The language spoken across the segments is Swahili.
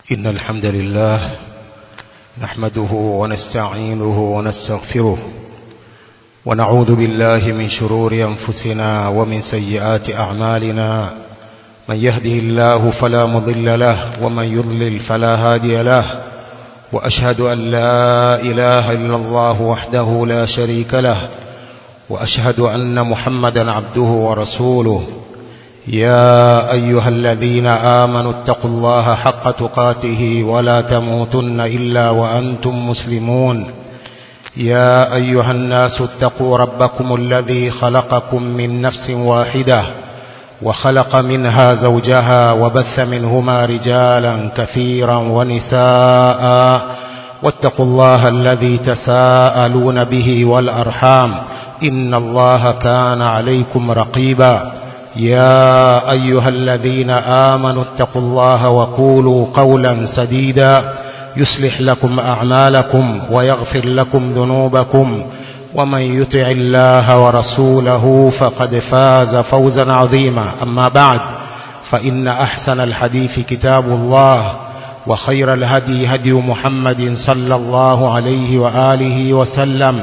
إن الحمد لله نحمده ونستعينه ونستغفره ونعوذ بالله من شرور أنفسنا ومن سيئات أعمالنا من يهده الله فلا مضل له ومن يضلل فلا هادي له وأشهد أن لا إله إلا الله وحده لا شريك له وأشهد أن محمدا عبده ورسوله يا أيها الذين آمنوا اتقوا الله حق تقاته ولا تموتن إلا وأنتم مسلمون يا أيها الناس اتقوا ربكم الذي خلقكم من نفس واحدة وخلق منها زوجها وبث منهما رجالا كثيرا ونساء واتقوا الله الذي تساءلون به والأرحام إن الله كان عليكم رقيبا يا أيها الذين آمنوا اتقوا الله وقولوا قولا سديدا يصلح لكم أعمالكم ويغفر لكم ذنوبكم ومن يطع الله ورسوله فقد فاز فوزا عظيما أما بعد فإن أحسن الحديث كتاب الله وخير الهدي هدي محمد صلى الله عليه وآله وسلم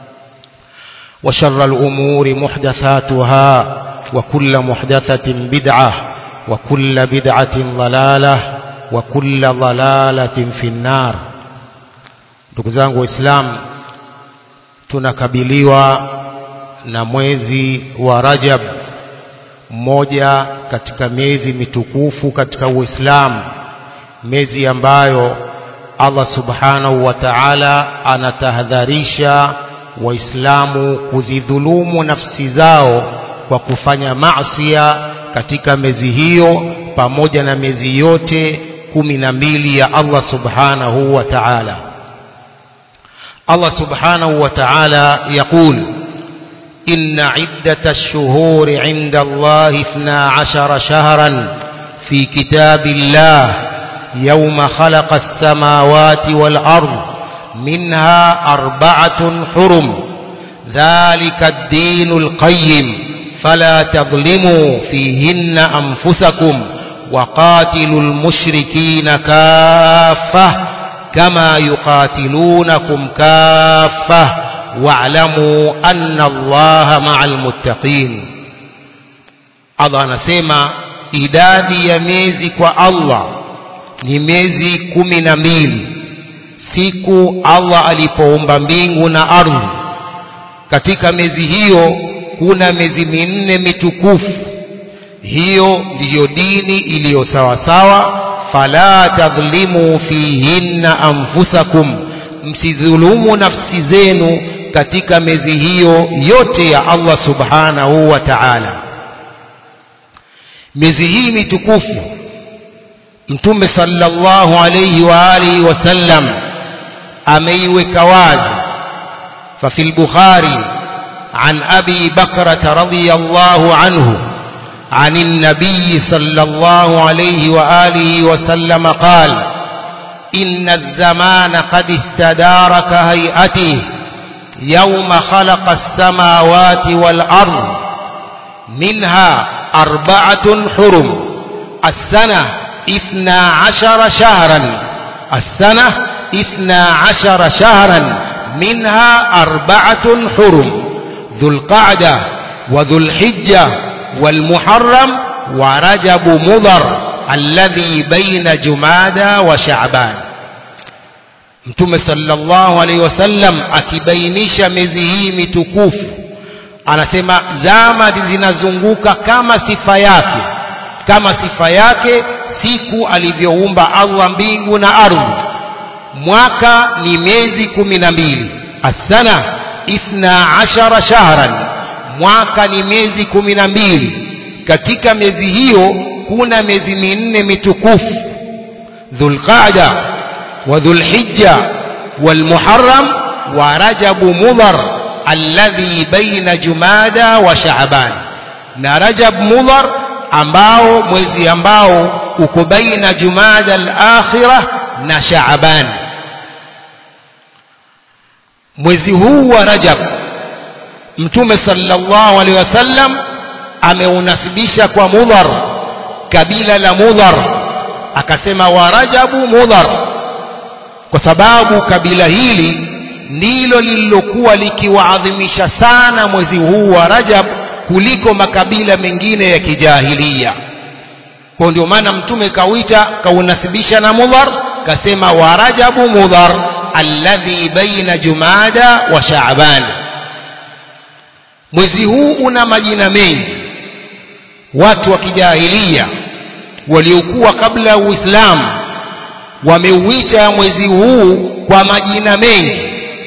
وشر الأمور محدثاتها وكل محدثة بدعة وكل بدعة ضلالة وكل ضلالة في النار ndugu zangu waislamu tunakabiliwa na mwezi wa Rajab mmoja katika miezi mitukufu katika Uislamu miezi ambayo Allah subhanahu wa ta'ala anatahadharisha waislamu kuzidhulumu nafsi zao kwa kufanya maasiya katika miezi hiyo pamoja na miezi yote kumi na mbili ya Allah subhanahu wa ta'ala Allah subhanahu wa ta'ala يقول إن عدة الشهور عند الله اثنا عشر شهرا في كتاب الله يوم خلق السماوات والأرض منها أربعة حرم ذلك الدين القيم فلا تظلموا فيهن أنفسكم وقاتلوا المشركين كافة كما يقاتلونكم كافة واعلموا أن الله مع المتقين Allah anasema idadi ya miezi kwa Allah ni miezi kumi na mbili siku Allah alipoumba mbingu na ardhi katika miezi hiyo kuna miezi minne mitukufu hiyo ndiyo dini iliyo sawasawa fala tadhlimu fihinna anfusakum msidhulumu nafsi zenu katika miezi hiyo yote ya Allah subhanahu wa ta'ala miezi hii mitukufu mtume sallallahu alayhi wa alihi wasallam ameiweka wazi fa fil bukhari عن أبي بكرة رضي الله عنه عن النبي صلى الله عليه وآله وسلم قال إن الزمان قد استدار كهيئته يوم خلق السماوات والأرض منها أربعة حرم السنة إثنى عشر شهرا السنة إثنى عشر شهرا منها أربعة حرم ذو القعدة وذو الحجة والمحرم ورجب مضر الذي بين جمادى وشعبان mtume sallallahu alaihi wasallam akibainisha miezi hii mitukufu anasema zama zinazunguka kama sifa yake kama sifa yake siku alivyoumba Allah mbingu na ardhi mwaka ni miezi kumi na mbili asana ithna ashara shahran mwaka ni miezi kumi na mbili katika miezi hiyo kuna miezi minne mitukufu dhulqaada wa dhulhijja walmuharram wa rajabu mudhar alladhi baina jumada wa shaaban na rajab mudhar ambao mwezi ambao uko baina jumada al-akhirah na shaaban mwezi huu wa Rajab Mtume sallallahu alaihi wasallam ameunasibisha kwa Mudhar kabila la Mudhar akasema wa rajabu mudhar kwa sababu kabila hili ndilo lililokuwa likiwaadhimisha sana mwezi huu wa rajab kuliko makabila mengine ya kijahilia kwa ndio maana mtume kawita kaunasibisha na mudhar kasema wa rajabu mudhar alladhi baina jumada wa shaaban mwezi huu una majina mengi watu wa kijahilia waliokuwa kabla ya uislamu wameuita mwezi huu kwa majina mengi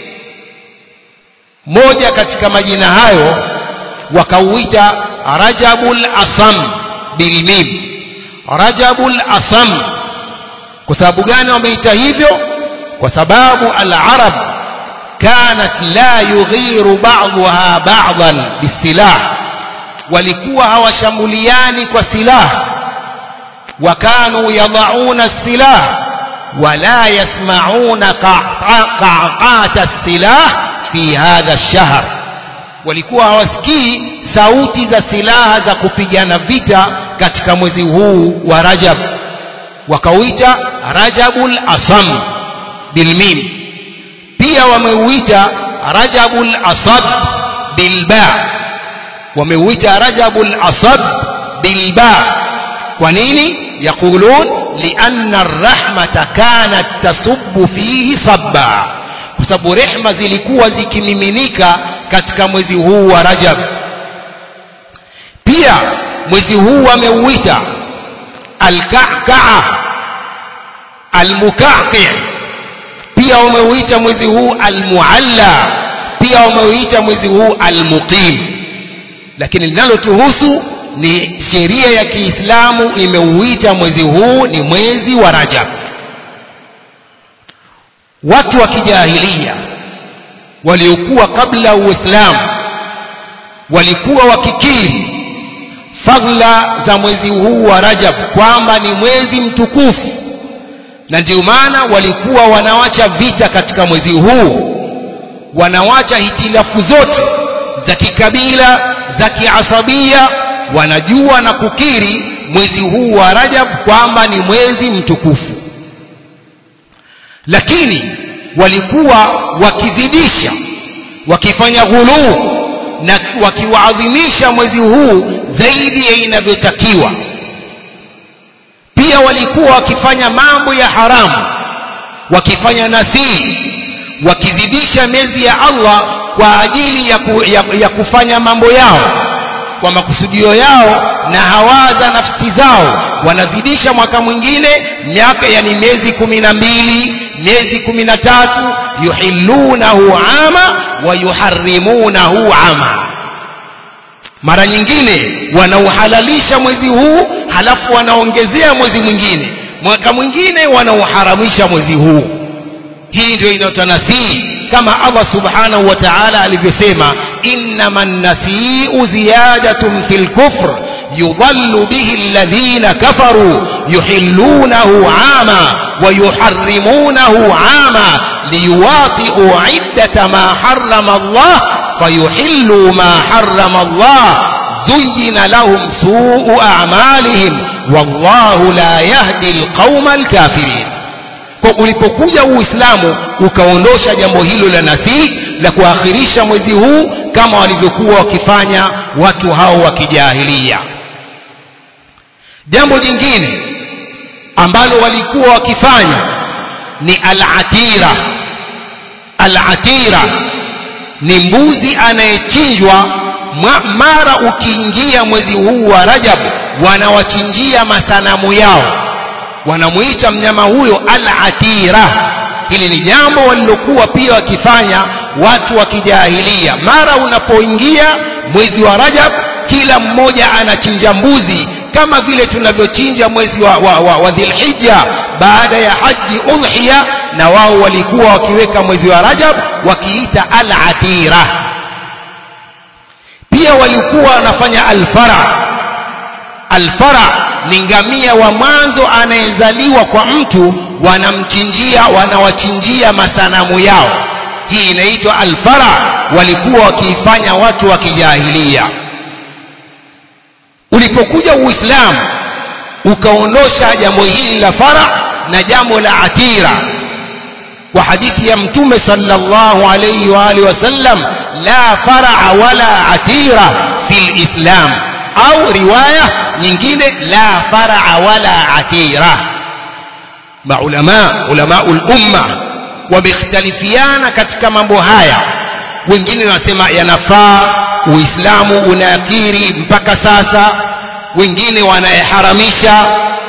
moja katika majina hayo wakauita rajabul asam bilmim rajabul asam kwa sababu gani wameita hivyo kwa sababu al-arab kanat la yughiru ba'daha ba'dan bisilah walikuwa hawashambuliani kwa silaha wakanu yadauna silah wala yasmauna qa'qata silah fi hadha ash-shahr walikuwa hawasikii sauti za silaha za kupigana vita katika mwezi huu wa Rajab wakauita Rajabul Asam bilmim pia wameuita Rajabul Asad bilba wameuita Rajabul Asad bilba kwa nini yaqulun lianna ar-rahmata kanat tasubbu fihi sabba kwa sababu rehma zilikuwa zikimiminika katika mwezi huu wa Rajab pia mwezi huu wameuita al-ka'ka'a al-muka'qi pia wameuita mwezi huu al-mu'alla pia wameuita mwezi huu al-muqim lakini linalotuhusu ni sheria ya Kiislamu imeuita mwezi huu ni mwezi wa Rajab watu wa kijahilia waliokuwa kabla ya Uislamu walikuwa wakikiri fadhila za mwezi huu wa Rajab kwamba ni mwezi mtukufu na ndio maana walikuwa wanawacha vita katika mwezi huu wanawacha hitilafu zote za kikabila za kiasabia wanajua na kukiri mwezi huu wa Rajab kwamba ni mwezi mtukufu lakini walikuwa wakizidisha wakifanya ghuluu na wakiwaadhimisha mwezi huu zaidi ya inavyotakiwa pia walikuwa wakifanya mambo ya haramu wakifanya nasii wakizidisha miezi ya Allah kwa ajili ya, ku, ya, ya kufanya mambo yao kwa makusudio yao na hawaza nafsi zao wanazidisha mwaka mwingine miaka yani miezi kumi na mbili miezi kumi na tatu yuhillunahu ama wa yuharrimunahu ama mara nyingine wanauhalalisha mwezi huu halafu wanaongezea mwezi mwingine mwaka mwingine wanauharamisha mwezi huu hii ndio inayotanasii kama Allah subhanahu wa ta'ala alivyosema innama nasiu ziyadatun fil kufr yudhallu bihi alladhina kafaru yuhillunahu ama wa yuharrimunahu ama liyuwati'u iddata ma harrama Allah fayuhillu ma harrama Allah زين لهم سوء أعمالهم والله لا يهدي القوم الكافرين kwa ulipokuja uislamu ukaondosha jambo hilo la nasii la kuakhirisha mwezi huu kama walivyokuwa wakifanya watu hao wa kijahilia jambo jingine ambalo walikuwa wakifanya ni al-atira al-atira ni mbuzi anayechinjwa mara ukiingia mwezi huu wa Rajab wanawachinjia masanamu yao wanamuita mnyama huyo al-atira hili ni jambo walilokuwa pia wakifanya watu wa kijahilia mara unapoingia mwezi wa Rajab kila mmoja anachinja mbuzi kama vile tunavyochinja mwezi wa, wa, wa, wa Dhulhijja baada ya haji udhiya na wao walikuwa wakiweka mwezi wa Rajab wakiita al-atira pia walikuwa wanafanya alfara alfara ni ngamia wa mwanzo anayezaliwa kwa mtu wanamchinjia wanawachinjia masanamu yao hii inaitwa alfara walikuwa wakiifanya watu wa kijahilia ulipokuja uislamu ukaondosha jambo hili la fara na jambo la atira kwa hadithi ya mtume sallallahu alayhi wa alihi wasallam la faraa wala atira fi lislam au riwaya nyingine la faraa wala atira maulama ulamaul umma wamekhtalifiana katika mambo haya wengine wanasema yanafaa uislamu unaakiri mpaka sasa wengine wanayaharamisha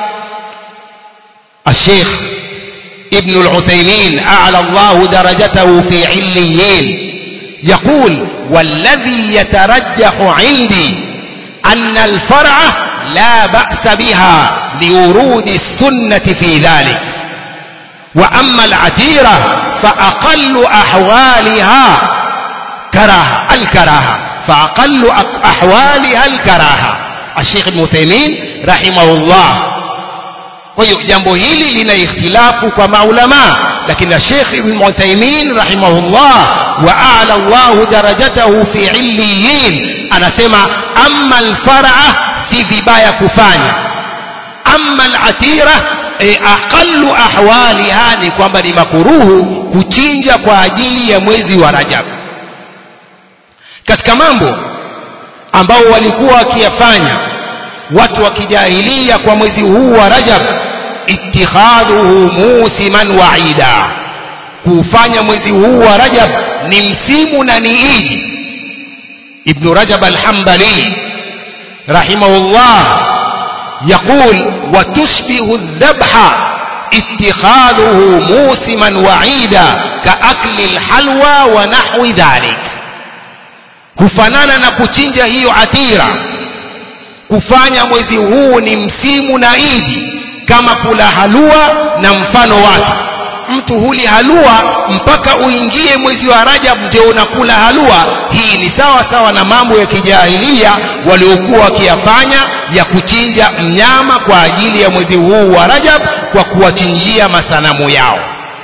الشيخ ابن العثيمين أعلى الله درجته في عليين يقول والذي يترجح عندي أن الفرع لا بأس بها لورود السنة في ذلك وأما العتيرة فأقل أحوالها كراهة الكراهة فأقل أحوالها الكراهة الشيخ ابن عثيمين رحمه الله kwa hiyo jambo hili lina ikhtilafu kwa maulama lakini Sheikh Ibn Uthaymeen rahimahullah wa a'la Allah darajatahu fi illiyin anasema amma al-far'a si vibaya kufanya amma al-atira e, aqallu ahwaliha ni kwamba ni makuruhu kuchinja kwa ajili ya mwezi wa Rajab katika mambo ambao walikuwa wakiyafanya watu wa kijahilia kwa mwezi huu wa Rajab ittikhadhuhu musiman wa'ida kufanya mwezi huu wa Rajab ni msimu na ni idi Ibn Rajab al-Hanbali rahimahullah يقول وتشبه الذبح اتخاذه موسما وعيدا كأكل الحلوى ونحو ذلك kufanana na kuchinja hiyo atira kufanya mwezi huu ni msimu na idi kama kula halua na mfano wake mtu huli halua mpaka uingie mwezi wa Rajab ndio unakula halua hii ni sawa sawa na mambo ya kijahilia waliokuwa wakiyafanya ya kuchinja mnyama kwa ajili ya mwezi huu wa Rajab kwa kuwachinjia masanamu yao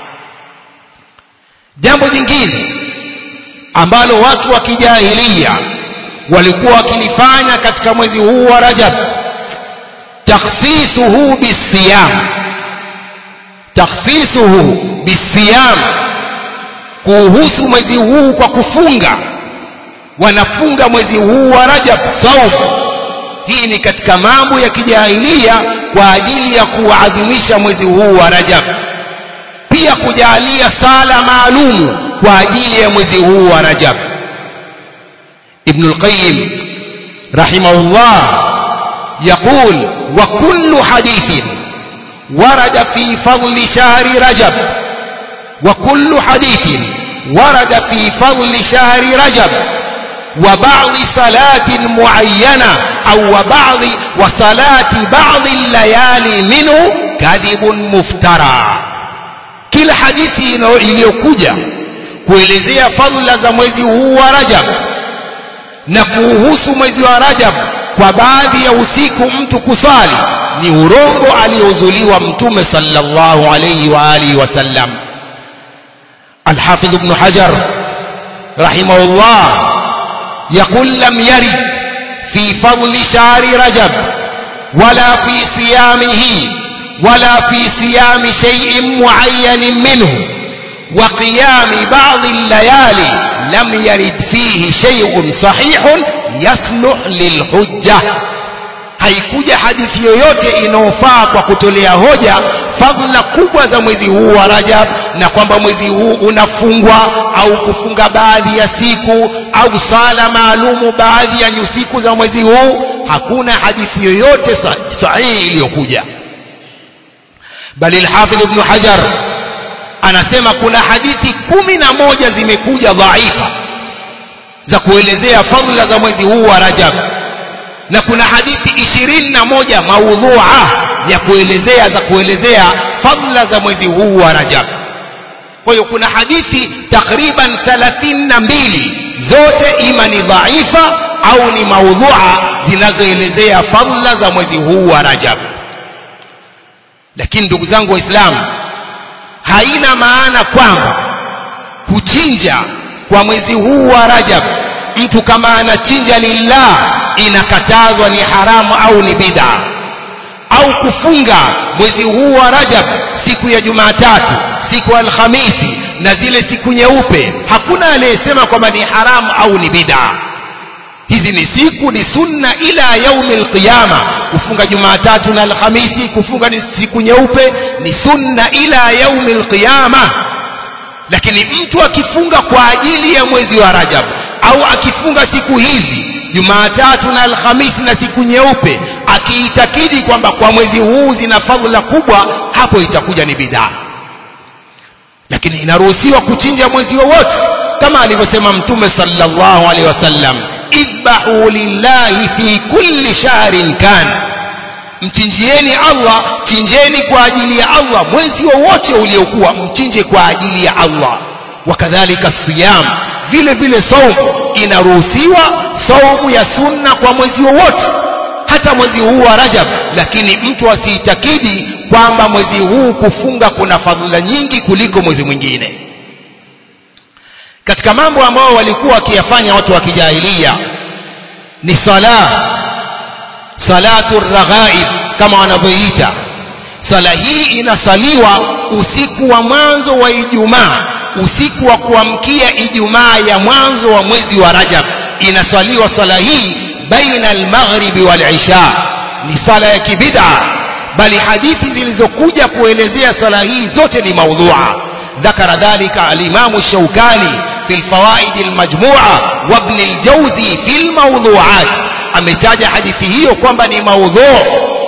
jambo jingine ambalo watu wa kijahilia walikuwa wakilifanya katika mwezi huu wa Rajab takhsisuhu bisiyam takhsisuhu bisiyam kuhusu mwezi huu kwa kufunga wanafunga mwezi huu wa Rajab saum hii ni katika mambo ya kijahilia kwa ajili ya kuadhimisha mwezi huu wa Rajab pia kujalia sala maalumu kwa ajili ya mwezi huu wa Rajab Ibn al-Qayyim rahimahullah يقول وكل حديث ورد في فضل شهر رجب وكل حديث ورد في فضل شهر رجب وبعض صلاة معينة أو وبعض وصلاة بعض الليالي منه كذب مفترى kila hadithi iliyokuja kuelezea fadhila za mwezi huu wa Rajab na kuhusu mwezi wa Rajab kwa baadhi ya usiku mtu kusali ni urongo aliozuliwa mtume sallallahu alayhi wa alihi wasallam الحافظ ابن حجر رحمه الله يقول لم يرد في فضل شهر رجب ولا في صيامه ولا في صيام شيء معين منه وقيام بعض الليالي لم يرد فيه شيء صحيح يصلح للحجة haikuja hadithi yoyote inayofaa kwa kutolea hoja fadhila kubwa za mwezi huu wa Rajab na kwamba mwezi huu unafungwa au kufunga baadhi ya siku au sala maalumu baadhi ya siku za mwezi huu hakuna hadithi yoyote sahihi iliyokuja bali al-Hafidh Ibn Hajar anasema kuna hadithi kumi na moja zimekuja dhaifa za kuelezea fadhila za mwezi huu wa Rajab na kuna hadithi ishirini na moja maudhua ya kuelezea za kuelezea fadhila za mwezi huu wa Rajab kwa hiyo kuna hadithi takriban thalathini na mbili zote ima ni dhaifa au ni maudhua zinazoelezea fadhila za mwezi huu wa Rajab lakini ndugu zangu waislamu haina maana kwamba kuchinja kwa mwezi huu wa Rajab mtu kama anachinja lillah inakatazwa ni haramu au ni bid'a au kufunga mwezi huu wa rajab siku ya jumatatu siku ya alhamisi na zile siku nyeupe hakuna aliyesema kwamba ni haramu au ni bidaa hizi ni siku ni sunna ila yaumi alqiyama kufunga jumatatu na alhamisi kufunga ni siku nyeupe ni sunna ila yaumi alqiyama lakini mtu akifunga kwa ajili ya mwezi wa rajab au akifunga siku hizi jumatatu na alhamisi na siku nyeupe akiitakidi kwamba kwa mwezi huu zina fadhila kubwa hapo itakuja ni bidaa lakini inaruhusiwa kuchinja mwezi wowote kama alivyosema mtume sallallahu alaihi wasallam idbahu lillahi fi kulli shahrin kan mchinjieni allah chinjeni kwa ajili ya allah mwezi wowote uliokuwa mchinje kwa ajili ya allah wakadhalika siyam vile vile saumu inaruhusiwa saumu ya sunna kwa mwezi wowote hata mwezi huu wa rajab lakini mtu asiitakidi kwamba mwezi huu kufunga kuna fadhila nyingi kuliko mwezi mwingine katika mambo ambayo walikuwa wakiyafanya watu wa kijahilia ni sala salatu raghaib kama wanavyoita sala hii inasaliwa usiku wa mwanzo wa ijumaa usiku wa kuamkia ijumaa ya mwanzo wa mwezi wa rajab inasaliwa sala hii baina almaghribi walisha ni sala ya kibida bali hadithi zilizokuja kuelezea sala hii zote ni maudhua ذكر ذلك الإمام الشوكاني في الفوائد المجموعة وابن الجوزي في الموضوعات ametaja hadithi hiyo kwamba ni maudhu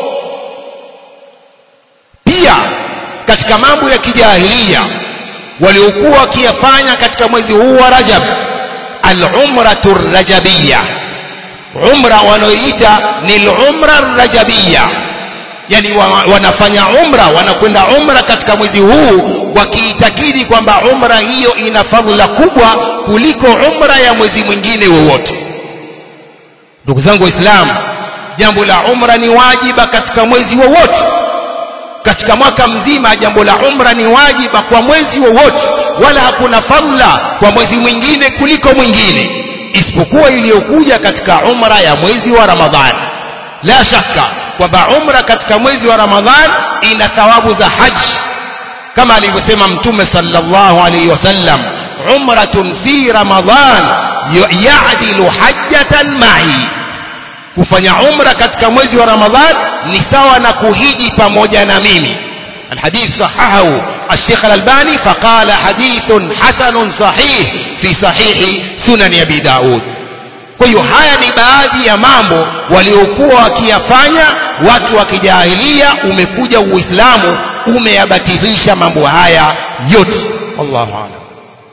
pia katika mambo ya kijahilia waliokuwa wakiyafanya katika mwezi huu wa rajab al-umratu rajabiyya umra wanaoita ni al-umra rajabiyya yani wanafanya umra wanakwenda umra katika mwezi huu wakiitakidi kwamba umra hiyo ina fadhila kubwa kuliko umra ya mwezi mwingine wowote ndugu zangu waislamu jambo la umra ni wajiba katika mwezi wowote katika mwaka mzima jambo la umra ni wajiba kwa mwezi wowote wala hakuna fadhila kwa mwezi mwingine kuliko mwingine isipokuwa iliyokuja katika umra ya mwezi wa ramadhani la shaka kwamba umra katika mwezi wa ramadhan ina thawabu za haji kama alivyosema mtume sallallahu alaihi wasallam umratun fi ramadhan ya'dilu hajjatan ma'i kufanya umra katika mwezi wa ramadhan ni sawa na kuhiji pamoja na mimi الحديث صححه الشيخ الألباني فقال حديث حسن صحيح في صحيح سنن أبي داود kwa hiyo haya ni baadhi ya mambo waliokuwa wakiyafanya watu wa kijahilia umekuja uislamu umeyabatilisha mambo haya yote wallahu alam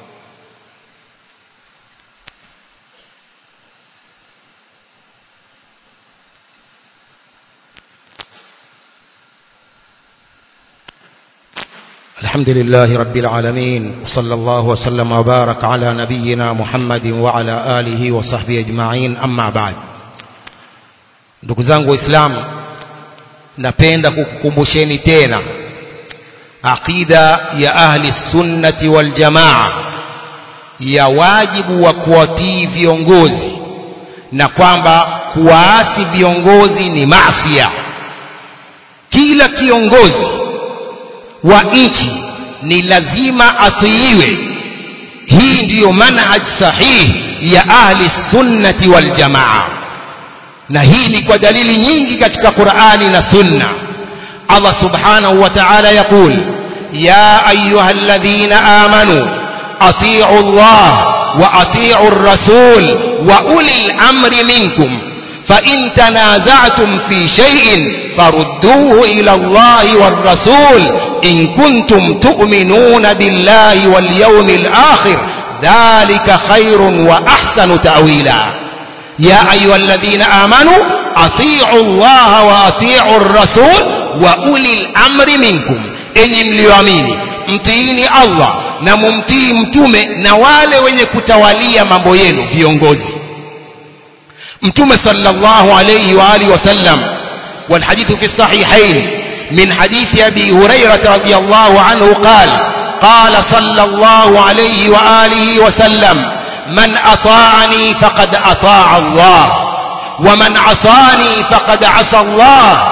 الحمد لله رب العالمين وصلى الله وسلم وبارك على نبينا محمد وعلى آله وصحبه أجمعين أما بعد ndugu zangu waislamu napenda kukukumbusheni tena aqida ya ahli sunnati wal jamaa ya wajibu wa kuwatii viongozi na kwamba kuwaasi viongozi ni masia kila kiongozi wa nchi ni lazima atiiwe hii ndiyo manhaj sahihi ya ahli sunnati wal jamaa na hii ni kwa dalili nyingi katika Qur'ani na Sunna Allah subhanahu wa ta'ala yaqul ya ayuha alladhina amanu atii'u Allah wa atii'u ar-rasul wa ulil amri minkum fa in tanaza'tum fi shay'in farudduhu ila Allah war-rasul in kuntum tu'minuna billahi wal yawmil akhir dhalika khairun wa ahsanu ta'wila يا أيها الذين آمنوا أطيعوا الله وأطيعوا الرسول وأولي الأمر منكم enyi mlioamini mtiini allah na mumtii mtume na wale wenye kutawalia mambo yenu viongozi mtume sallallahu alayhi wa alihi wasallam والحديث في الصحيحين من حديث أبي هريرة رضي الله عنه قال قال صلى الله عليه وآله وسلم من أطاعني فقد أطاع الله ومن عصاني فقد عصى الله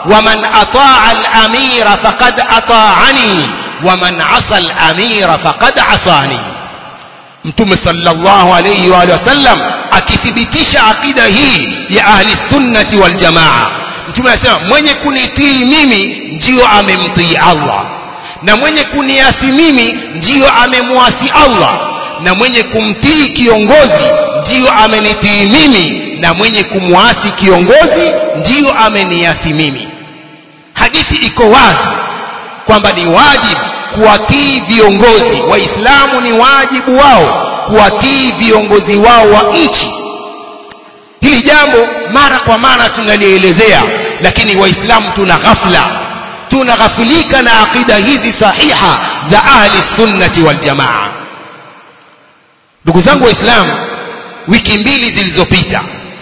waman ataa al-amira faqad ataani waman asa al-amira faqad asani mtume sallallahu alayhi wa sallam akithibitisha akida hii ya ahli sunnati wal jamaa mtume anasema mwenye kunitii mimi ndiyo amemtii Allah na mwenye kuniasi mimi ndiyo amemwasi Allah na mwenye kumtii kiongozi ndiyo amenitii mimi na mwenye kumwasi kiongozi ndiyo ameniasi mimi hadithi iko wazi kwamba ni wajibu kuwatii viongozi waislamu ni wajibu wao kuwatii viongozi wao wa nchi hili jambo mara kwa mara tunalielezea lakini waislamu tuna ghafla tunaghafilika na aqida hizi sahiha za ahli sunnati wal jamaa ndugu zangu waislamu wiki mbili zilizopita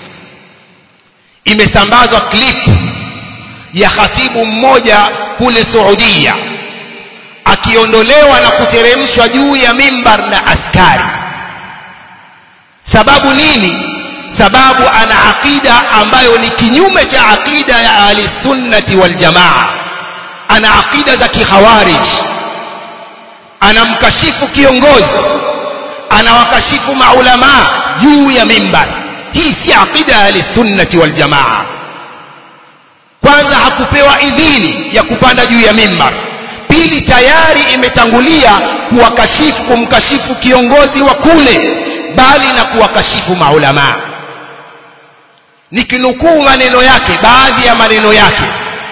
imesambazwa clip ya khatibu mmoja kule Saudia akiondolewa na kuteremshwa juu ya mimbar na askari sababu nini sababu ana aqida ambayo ni kinyume cha aqida ya ahli sunnati wal jamaa ana aqida za kikhawarij anamkashifu kiongozi anawakashifu maulama juu ya mimbar hii si aqida ya ahli sunnati wal jamaa kwanza hakupewa idhini ya kupanda juu ya mimbar pili tayari imetangulia kuwakashifu kumkashifu kiongozi wa kule bali na kuwakashifu maulamaa nikinukuu maneno yake baadhi ya maneno yake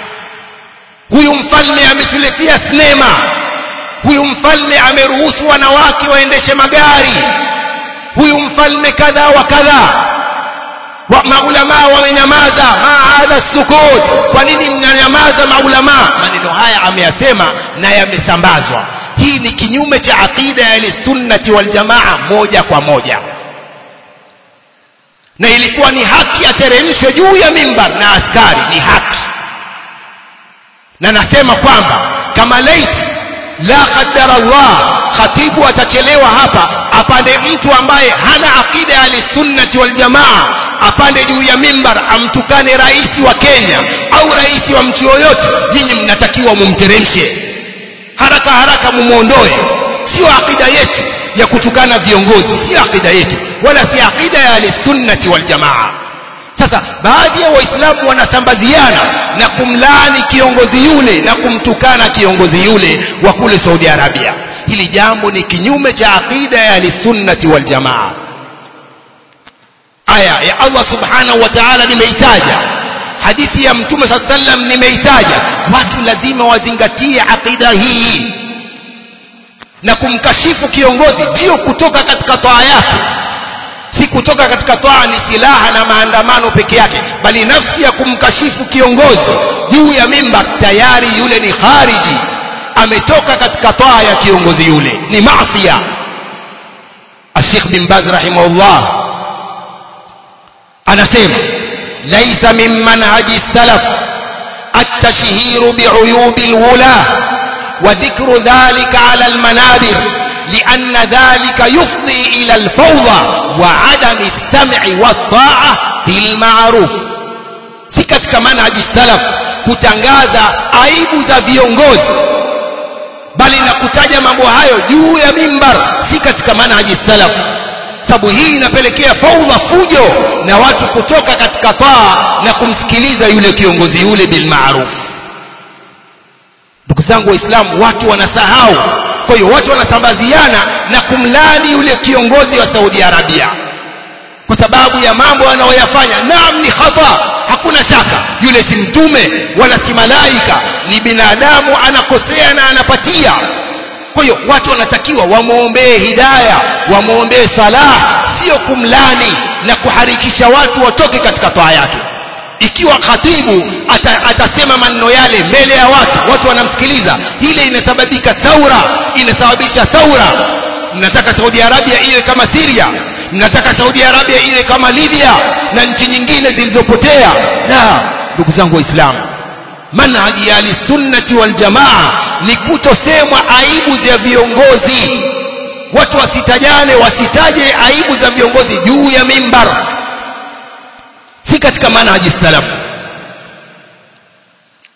huyu mfalme ametuletea sinema huyu mfalme ameruhusu wanawake waendeshe magari huyu mfalme kadha wa kadha wa maulamaa wamenyamaza ma hadha sukut kwa nini mnanyamaza maulamaa maneno haya ameyasema na yamesambazwa hii ni kinyume cha aqida ya sunnati wal jamaa moja kwa moja na ilikuwa ni haki ateremshwe juu ya mimbar na askari ni haki na nasema kwamba kama laiti la qaddara Allah khatibu atachelewa hapa apande mtu ambaye hana aqida ya sunnati wal jamaa apande juu ya mimbar amtukane rais wa Kenya au rais wa mtu yoyote nyinyi mnatakiwa mumteremshe haraka haraka mumuondoe sio aqida yetu ya kutukana viongozi sio aqida yetu wala si aqida ya sunnati wal jamaa sasa baadhi ya waislamu wanasambaziana na kumlaani kiongozi yule na kumtukana kiongozi yule wa kule Saudi Arabia hili jambo ni kinyume cha aqida ya sunnati wal jamaa aya ya Allah subhanahu wa ta'ala nimeitaja hadithi ya mtume saa sallam nimeitaja watu lazima wazingatie aqida hii na kumkashifu kiongozi ndio kutoka katika toa yake si kutoka katika toa ni silaha na maandamano peke yake bali nafsi ya kumkashifu kiongozi juu ya mimbar tayari yule ni khariji ametoka katika toa ya kiongozi yule ni maasiya الشيخ بن باز رحمه الله anasema laisa min manhaji salaf التشهير بعيوب الولاة وذكر ذلك على المنابر لأن ذلك يفضي إلى الفوضى وعدم السمع والطاعة في المعروف si katika manhaji salaf kutangaza aibu za viongozi bali na kutaja mambo hayo juu ya mimbar si katika manhaji salaf sababu hii inapelekea faudha fujo na watu kutoka katika taa na kumsikiliza yule kiongozi yule bilmaruf ndugu zangu waislamu watu wanasahau kwa hiyo watu wanasambaziana na kumlani yule kiongozi wa saudi arabia kwa sababu ya mambo anayoyafanya naam ni khata hakuna shaka yule si mtume wala si malaika ni binadamu anakosea na anapatia kwa hiyo watu wanatakiwa wamwombee hidaya wamwombee salah sio kumlani na kuharikisha watu watoke katika toa yake ikiwa khatibu ata, atasema maneno yale mbele ya watu watu wanamsikiliza ile inasababika thaura inasababisha thaura mnataka saudi arabia iwe kama siria mnataka saudi arabia iwe kama libya na nchi nyingine zilizopotea la ndugu zangu waislamu manhaji ya ahlisunnati waljamaa ni kutosemwa aibu za viongozi watu wasitajane wasitaje aibu za viongozi juu ya mimbar si katika manhaji salaf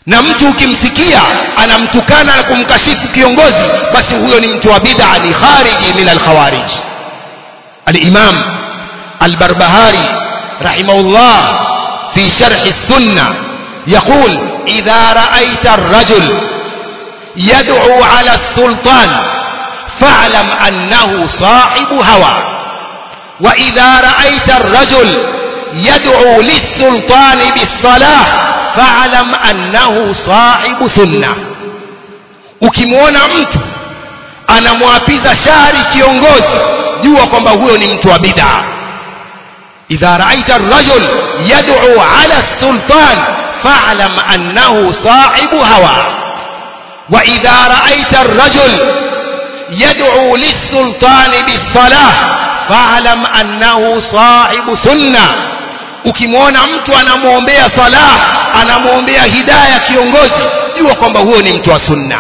na mtu ukimsikia anamtukana na kumkashifu kiongozi basi huyo ni mtu wa bid'a ni khariji min alkhawarij الإمام البربهاري رحمه الله في شرح السنة يقول إذا رأيت الرجل يدعو على السلطان فاعلم أنه صاحب هوى وإذا رأيت الرجل يدعو للسلطان بالصلاة فاعلم أنه صاحب سنة ukimwona mtu anamwapiza shari kiongozi jua kwamba huyo ni mtu wa bid'a idha ra'aita ar-rajul yad'u 'ala as-sultan fa'lam annahu sahibu hawa wa idha ra'aita ar-rajul yad'u lis-sultan bis-salah fa'lam annahu sahibu sunnah ukimwona mtu anamwombea salah anamwombea hidayah kiongozi jua kwamba huyo ni mtu wa sunna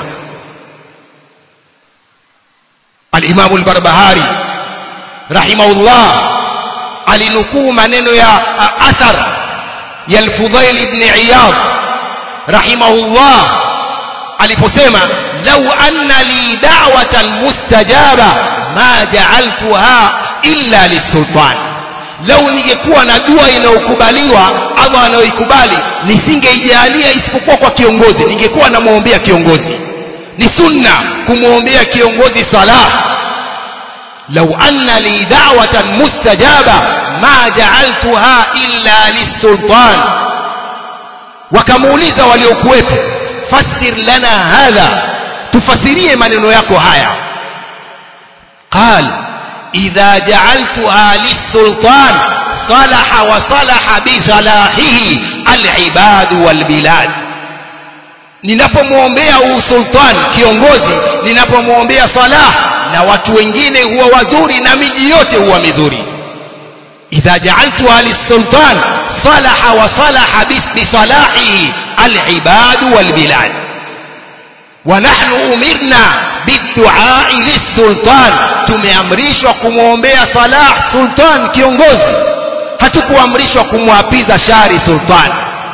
al-imam al-barbahari rahimahullah alinukuu maneno ya athar ya al-Fudhail ibn Iyad rahimahullah aliposema law anna li da'watan mustajaba ma ja'altuha illa lisultan lau ningekuwa na dua inayokubaliwa ama anayoikubali nisingeijalia isipokuwa kwa kiongozi ningekuwa namwombea kiongozi ni sunna kumwombea kiongozi salah لو أن لي دعوة مستجابة ما جعلتها إلا للسلطان وكموليزا وليوكويت فسر لنا هذا تفسريه من يكو هايا قال إذا جعلتها للسلطان صلح وصلح بصلاحه العباد والبلاد ninapomwombea usultan kiongozi ninapomwombea salah na watu wengine huwa wazuri na miji yote huwa mizuri idha ja'altuha lis-sultan salaha wa salaha bisalahihi al-ibad wal-bilad wa nahnu umirna bid-du'a lis-sultan tumeamrishwa kumwombea salah sultan kiongozi hatukuamrishwa kumwapiza shari sultan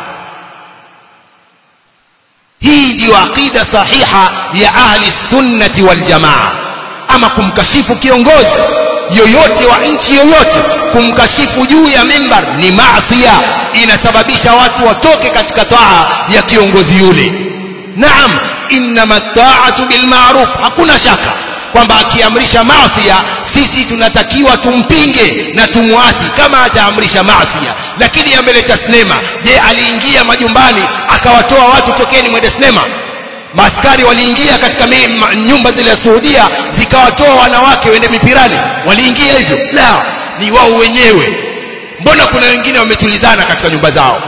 hii ndiyo aqida sahiha ya ahli sunnati wal jamaa ama kumkashifu kiongozi yoyote wa nchi yoyote kumkashifu juu ya mimbar ni maasiya inasababisha watu watoke katika taa ya kiongozi yule naam innama taatu bilmaruf hakuna shaka kwamba akiamrisha maasiya sisi tunatakiwa tumpinge na tumwasi kama ataamrisha maasiya lakini ameleta sinema je aliingia majumbani akawatoa watu tokeni mwende sinema maaskari waliingia katika nyumba zile za Saudia zikawatoa wanawake wende mipirani waliingia hivyo la ni wao wenyewe mbona kuna wengine wametulizana katika nyumba zao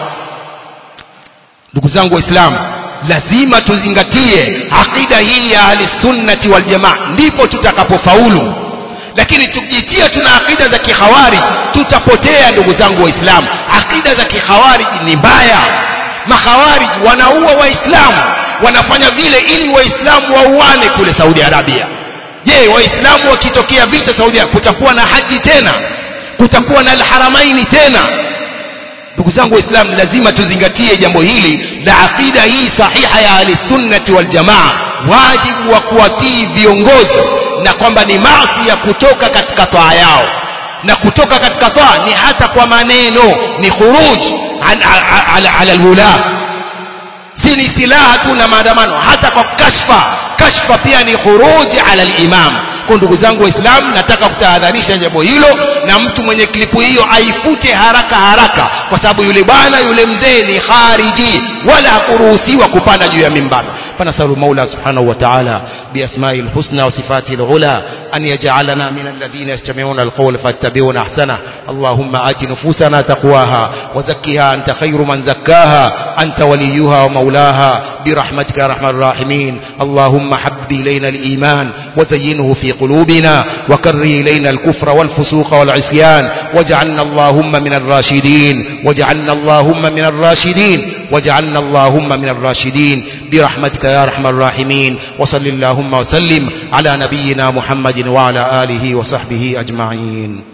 ndugu zangu waislamu lazima tuzingatie aqida hii ya ahli sunnati wal jamaa ndipo tutakapofaulu lakini tukijitia tuna akida za kihawari tutapotea ndugu zangu waislamu akida za kihawari ni mbaya mahawari wanaua waislamu wanafanya vile ili waislamu wauane kule Saudi Arabia je waislamu wakitokea vita Saudi Arabia kutakuwa na haji tena kutakuwa na alharamaini tena ndugu zangu waislamu lazima tuzingatie jambo hili la aqida hii sahiha ya ahlisunnati waljamaa wajibu wa kuwatii viongozi na kwamba ni maasi ya kutoka katika toa yao na kutoka katika toa ni hata kwa maneno ni khuruj ala alwula si ni silaha tu na maandamano hata kwa kashfa kashfa pia ni khuruji ala al-imam kwa ndugu zangu waislamu nataka kutahadharisha jambo hilo na mtu mwenye klipu hiyo aifute haraka haraka kwa sababu yule bwana yule mzee ni khariji wala hakuruhusiwa kupanda juu ya mimbar fanasalu maula subhanahu wa ta'ala بأسمائه الحسنى وصفاته العلى أن يجعلنا من الذين يستمعون القول فاتبعون أحسنه اللهم آت نفوسنا تقواها وزكها أنت خير من زكاها أنت وليها ومولاها برحمتك يا أرحم الراحمين اللهم حبب إلينا الإيمان وزينه في قلوبنا وكره إلينا الكفر والفسوق والعصيان واجعلنا اللهم من الراشدين واجعلنا اللهم من الراشدين واجعلنا اللهم من الراشدين برحمتك يا أرحم الراحمين وصل اللهم وسلم على نبينا محمد وعلى آله وصحبه أجمعين